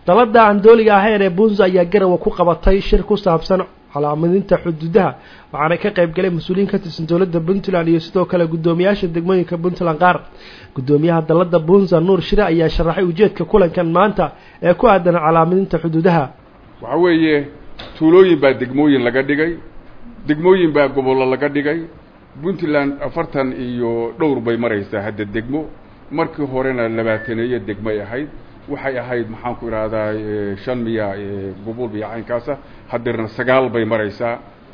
dalada aan dooliga ahayn ee bunza ayaa garawa ku qabatay shir ku saabsan calaamadinta xuduudaha waxaana ka qayb galay mas-uuliyiin ka tirsan dowladda puntland iyo sidoo kale guddoomiyaasha degmooyinka puntland qaar guddoomiyaha dalada bunza nuur shire ayaa sharaxay ujeedka kulankan maanta ee ku aadan calaamadinta xuduudaha waxa weeye tuulooyin baa degmooyin laga dhigay degmooyin baa gobollo laga dhigay puntland afartan iyo dhowr bay maraysaa hadda degmo markii horena labaataneeyo degmay ahayd waxay ahayd maxaan ku idhahdaa shan miya gobol iyo caynkaasa hadeerna sagaal bay maraysaa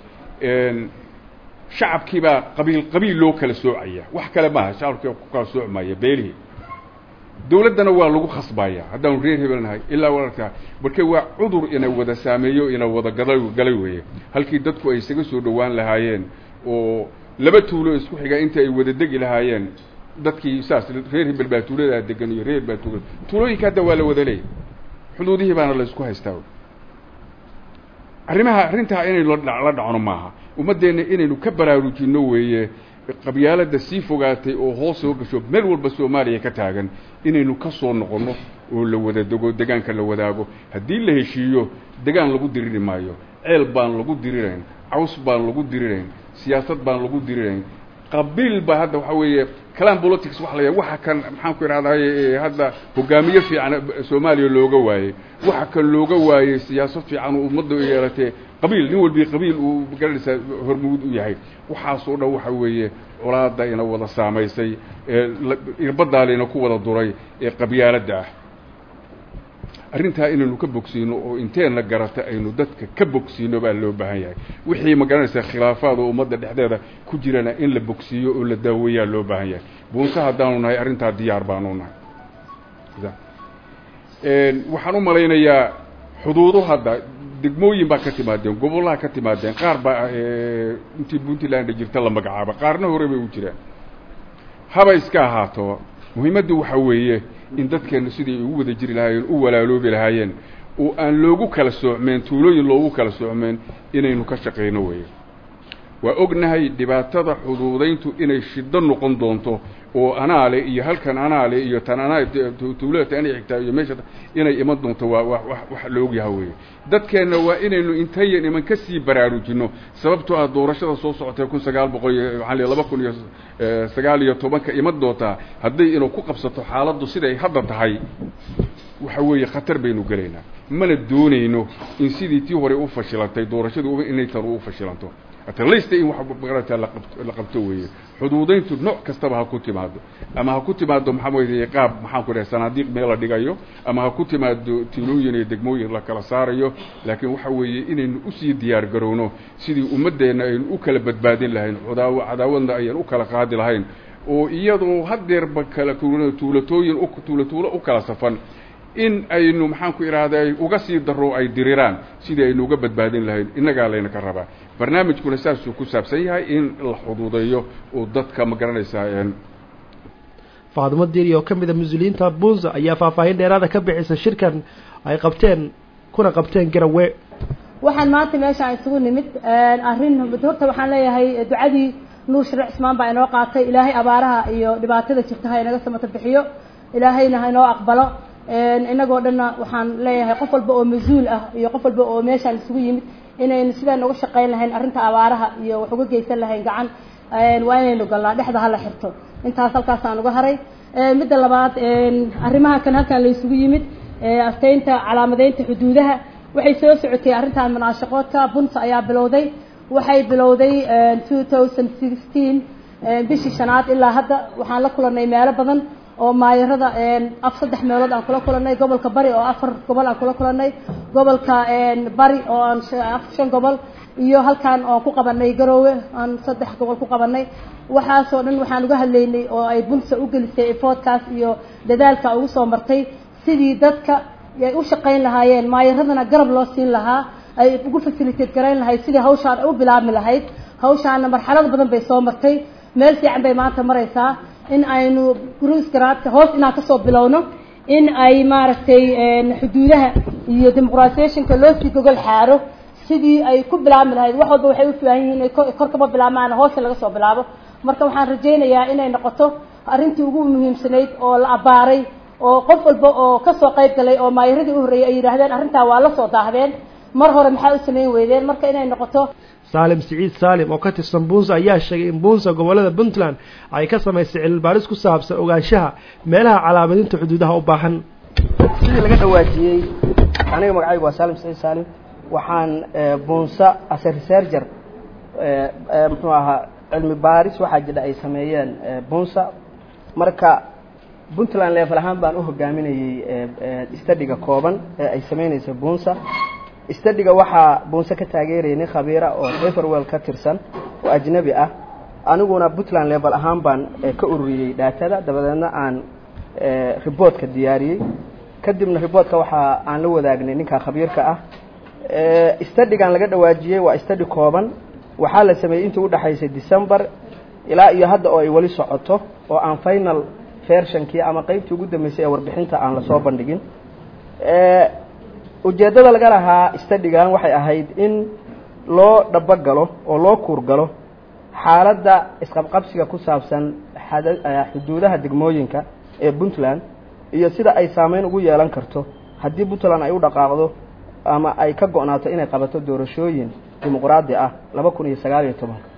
shacabkiibaa qabiil qabiil loo kala soocaya wax kale maaha shacabkii ku kala soocmaya beelihii dawladdana waa lagu khasbaya haddaanu reer hebel nahay ilaa wararkaa marka waa cudur ina wada saameeyo ina wada gada galay weeye halkii dadku ay isaga soo dhowaan lahaayeen oo laba tuulo isku xiga inta ay wada degi lahaayeen dadkii saas reer hebel baa tuuladaa degan iyo reer baa tuulada tuulooyinka hadda waa la wada leeyay xuduudihii baana la isku haystaa arrimaha arrintaa inaynu la dhacno maaha ummaddeenna inaynu ka baraarujinno weeye qabyaalada sii fogaatay oo hoos soo gasho meel walba soomaaliya ka taagan inaynu ka soo noqonno oo la wada dego degaanka la wadaago haddii la heshiiyo degaan lagu diriri maayo ceel baan lagu dirirayn caws baan lagu dirirayn siyaasad baan lagu dirirayn qabiil ba hadda waxa weeye clan politics waxa la yahay waxa kan maxaan ku idhahdaye hadda hogaamiye fiican soomaaliya looga waayey waxa kan looga waayey siyaasad fiican oo ummadda yeelatee qabiil nin walbi qabiil uu garanaysaa hormuud u yahay waxaasoo dhan waxa weeye colaada ina wada saamaysay ee irbadaalina ku wada duray ee qabyaaladda ah arrintaa inaynu ka bogsiino oo inteenna garata aynu dadka ka bogsiino baa loo baahan yahay wixii ma garanaysaa khilaafaad oo ummadda dhexdeeda ku jirana in la bogsiiyo oo la daaweeyaa loo baahan yahay buunse haddaanu nahay arrintaa diyaar baanu nahay waxaan u malaynayaa xuduudo hadda degmooyin baa ka timaadeen gobollaha ka timaadeen qaar baa intii puntland jirta la magacaaba qaarna hore bay u jiraan haba iska ahaato muhiimaddu waxa weeye in dadkeenna sidai ugu wada jiri lahaayeen u walaaloobi lahaayeen oo aan loogu kala soocmeen tuulooyin loogu kala soocmeen inaynu ka shaqayno weeye waa ognahay dhibaatada xuduudayntu inay shiddo noqon doonto oo anaale iyo halkan anaale iyo tan anaa tuulada tanay xigtaa iyo meesha inay iman doonto waa wa wax la ogyaha weeye dadkeenna waa inaynu intayan iman ka sii baraarujinno sababtoo ah doorashada soo socotay kun sagaal boqol iyo maxaa laba kun iyo sagaal iyo tobanka iman doontaa hadday inuu ku qabsato xaaladdu siday hadda tahay waxa weeye khatar baynu gelaynaa mana doonayno in sidii tii hore u fashilantay doorashadu inay tan u fashilanto atlasta in wax magarata la qabto weeye xuduudayntu nooc kastaba ha ku timaado ama ha ku timaado maxaa weye qaab maxaan ku dhahay sanaadiiq meel la dhigayo ama ha ku timaado tiilooyin iyo degmooyin la kala saarayo laakiin waxa weeye inaynu usii diyaar garowno sidii ummaddeenna aynu u kala badbaadin lahayn cudaawo cadaawadna ayaan u kala qaadi lahayn oo iyadoo hadeerba kala tuulatooyin tuulatuulo u kala safan in aynu maxaan ku idhahday uga sii daro ay diriraan sidii aynu uga badbaadin lahayn innagaa layna ka rabaa barnaamijkuna saasuu ku saabsan yahay in la xuduudeeyo oo dadka ma garanaysaa faadimo diiri oo ka mid a mas-uuliyiinta bunza ayaa faahfaahin dheeraada ka bixisa shirkan ay qabteen kuna qabteen garawe waxaan maanta meeshaan isugu nimid arrin horta waxaan leeyahay ducadii nuur sharic cismaan baa inoo qaatay ilaahay abaaraha iyo dhibaatada jirta ha inaga samata bixiyo ilaahayna ha inoo aqbalo inagoo dhanna waxaan leeyahay qof walba oo mas-uul ah iyo qof walba oo meeshaan isugu yimid inaynu sidaan uga shaqayn lahayn arrinta abaaraha iyo wax uga geysan lahayn gacan waa inaynu galnaa dhexda hala xirto intaas halkaasaan uga haray midda labaad arrimaha kan halkaan la isugu yimid asteynta calaamadeynta xuduudaha waxay soo socotay arrintan munaashaqoodka bunta ayaa bilowday waxay bilowday two thousand sixteen bishii shanaad ilaa hadda waxaan la kulanay meelo badan oo maayarada af saddex meelood aan kula kulanay gobolka bari oo afar gobol aan kula kulanay gobolka bari oo aan shan gobol iyo halkaan oon ku qabanay garoowe aan saddex gobol ku qabanay waxaasoo dhan waxaan uga hadlaynay oo ay bunsa u gelisay efoodkaas iyo dadaalka ugu soo martay sidii dadka ay u shaqayn lahaayeen maayaradana garab loo siin lahaa ay ugu fasiliteed garayn lahayd sidii hawshaan u bilaabmi lahayd hawshaana marxalad badan bay soo martay meel fiican bay maanta maraysaa in aynu gruis garaadka hoos inaan kasoo bilowno in ay maaragtay xuduudaha iyo dimuqratisationka loo sii gogol xaaro sidii ay ku bilaabmi lahayd wax walba waxay u fiican yihiin inay kor kama bilaabmaan hoosha laga soo bilaabo marka waxaan rajaynayaa inay noqoto arrintii ugu muhiimsanayd oo la abaaray oo qof walba oo kasoo qayb galay oo maayiradii u horreeyay ay yidhaahdeen arrintaa waa la soo daahdeen mar hore maxaa u samayn weydeen marka inay noqoto saalim siciid saalim oo ka tirsan buunsa ayaa sheegay in buunsa gobollada puntland ay ka samaysay cilmibaaris ku saabsan ogaanshaha meelaha calaamadinta xuduudaha u baahan sidii laga dhawaajiyey aniga magacaygu waa saalim siciid saalim waxaan buunsa ase researcher muxuu ahaa cilmi baaris waxaa jira ay sameeyeen bunsa marka puntland level ahaan baan u hogaaminayey stadiga kooban ee ay sameynaysa bunsa stadiga waxaa bunse ka taageerayay nin khabiira oo everwell ka tirsan oo ajnabi ah aniguna puntland level ahaan baan ka ururiyey dhaatada dabadeedna aan riboortka diyaariyey kadibna riboortka waxaa aan la wadaagnay ninka khabiirka ah stadigan laga dhawaajiyey waa stadi kooban waxaa la sameeyey intii udhexaysay december ilaa iyo hadda oo ay weli socoto oo aan final versionkii ama qeybtii ugu dambeysay ee warbixinta aan lasoo bandhigin ujeeddada laga lahaa stadigan waxay ahayd in loo dhabogalo oo loo kuurgalo xaaladda isqabqabsiga ku saabsan xuduudaha degmooyinka ee puntland iyo sida ay saameyn ugu yeelan karto haddii puntland ay u dhaqaaqdo ama ay ka go-naato inay qabato doorashooyin dimuqraadi ah laba kun iyo sagaal iyo tobanka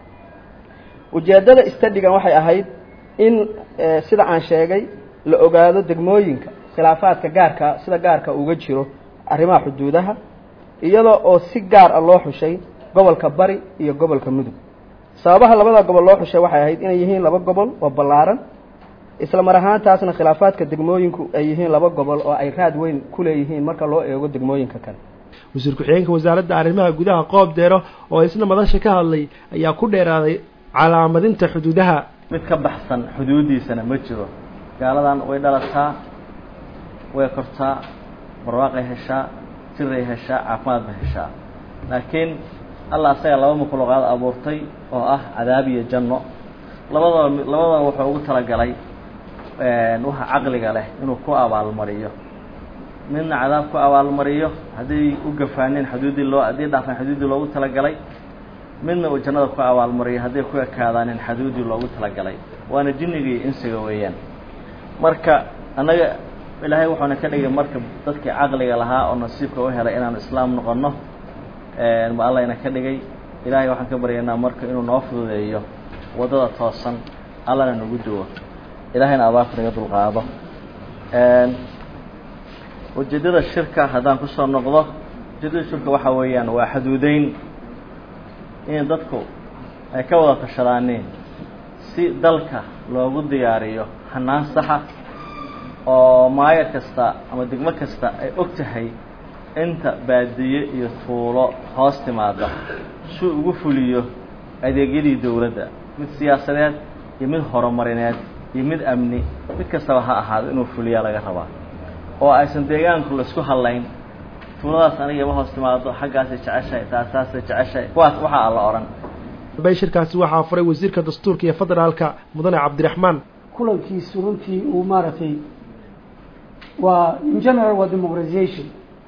ujeeddada stadigan waxay ahayd in sida aan sheegay la ogaado degmooyinka khilaafaadka gaarka sida gaarka uga jiro arrimaha xuduudaha iyadoo oo si gaar ah loo xushay gobolka bari iyo gobolka mudug sababaha labada gobol loo xushay waxay ahayd inay yihiin laba gobol oo ballaaran isla mar ahaantaasna khilaafaadka degmooyinku ay yihiin laba gobol oo ay raad weyn ku leeyihiin marka loo eego degmooyinka kale wasiir ku-xigeenka wasaaradda arrimaha gudaha qoob deero oo isna madasha ka hadlay ayaa ku dheeraaday calaamadinta xuduudaha mid ka baxsan xuduudiisana ma jiro gaaladan way dhalataa way kortaa barwaaqay heshaa jiray heshaa caafimaad bay heshaa laakiin allah asaga laba makhluuqaad abuurtay oo ah cadaab iyo janno labadaba labadaba wuxuu ugu talagalay waxa caqliga leh inuu ku abaalmariyo midna cadaab ku abaalmariyo hadday u gafaaneen xuduuddii loo haddii dhaafaan xuduuddii loogu talagalay midna uu jannada ku abaalmariyo hadday ku ekaadaaneen xuduuddii loogu talagalay waana jinniga iyo insiga weeyaan marka annaga ilaahay wuxuuna ka dhigay marka dadkii caqliga lahaa oo nasiibka u helay inaanu islaam noqonno ma allayna ka dhigay ilaahay waxaan ka baryaynaa marka inuu noo fududeeyo waddada toosan allana nagu duwo ilaahayna abaarta naga dulqaado ujeeddada shirka haddaan kusoo noqdo ujeeddada shirka waxaa weeyaan waa xaduudeyn in dadku ay ka wada tashadaaniin si dalka loogu diyaariyo hanaan saxa oo maayo kasta ama degmo kasta ay og tahay inta baadiye iyo tuulo hoos timaada si ugu fuliyo adeegyadii dowladda mid siyaasadeed iyo mid horumarineed iyo mid amni mid kastaba ha ahaado inuu fuliyaa laga rabaa oo aysan deegaanku laisku hadlayn tuuladaas aniga ima hoos timaado xaggaasay jeceshahay taasaasay jeceshahay kuwaas waxaa alla odhan bay shirkaasi waxaa furay wasiirka dastuurka iyo federaalka mudane cabdiraxmaan kulankiisu runtii uu maaragtay waa in general waa democratization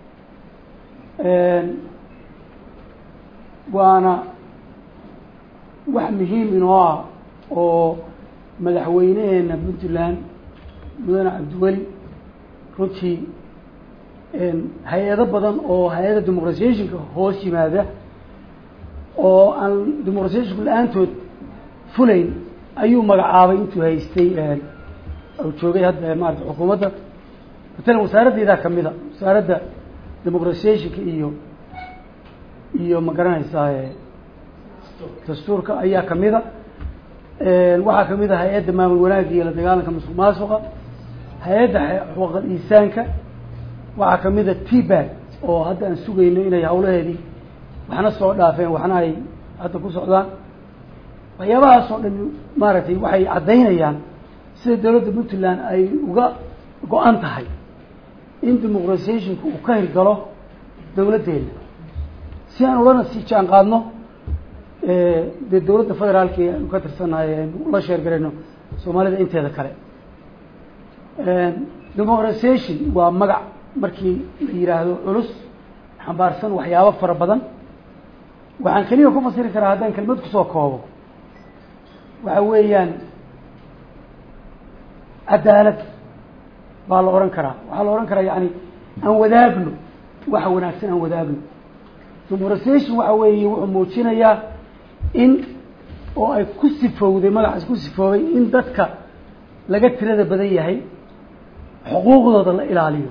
waana wax muhiim inoo ah oo madaxweyneheena puntland mudane cabdiweli runtii hay-ado badan oo hay-ada democratizationka hoos yimaada oo aan democratizationku la-aantood fulayn ayuu magacaabay intuu haystay u joogay hadda maarata xukuumadda matalan wasaaraddeedaa kamida wasaaradda democratizationka iyo iyo ma garanaysaa dastuurka ayaa kamida waxaa kamid a hay-adda maamul wanaagga iyo la dagaalanka masuq maasuqa hay-adda xuquuqal insaanka waxaa kamid a tbag oo hadda aan sugayno inay hawlaheedii waxna soo dhaafeen waxna ay hadda ku socdaan waxyaabahaas oo dhan maaragtay waxay caddaynayaan sida dowladda puntland ay uga go-an tahay in democratizationka uu ka hirgalo dowladdeena si aan ulana sii jaan qaadno dee dowladda federaalka ee aanu ka tirsannahay aynu ula sheergarayno soomaalida inteeda kale democratization waa magac markii la yidhaahdo culus xambaarsan waxyaabo fara badan waxaan keliya ku fasiri karaa haddaan kelmad kusoo koobo waxa weeyaan cadaalad baa la odhan karaa waxaa la odhan karaa yani aan wadaagno waxa wanaagsan aan wadaagno demoratisation waxa weeye wuxuu muujinayaa in oo ay ku sifowday magacaas ku sifoobay in dadka laga tirada badan yahay xuquuqdooda la ilaaliyo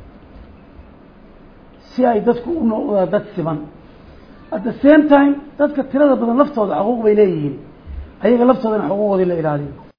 si ay dadku u noqdaan dad siman at the same time dadka tirada badan laftooda xuquuq bay leeyihiin ayaga laftoodana xuquuqoodii la ilaaliyo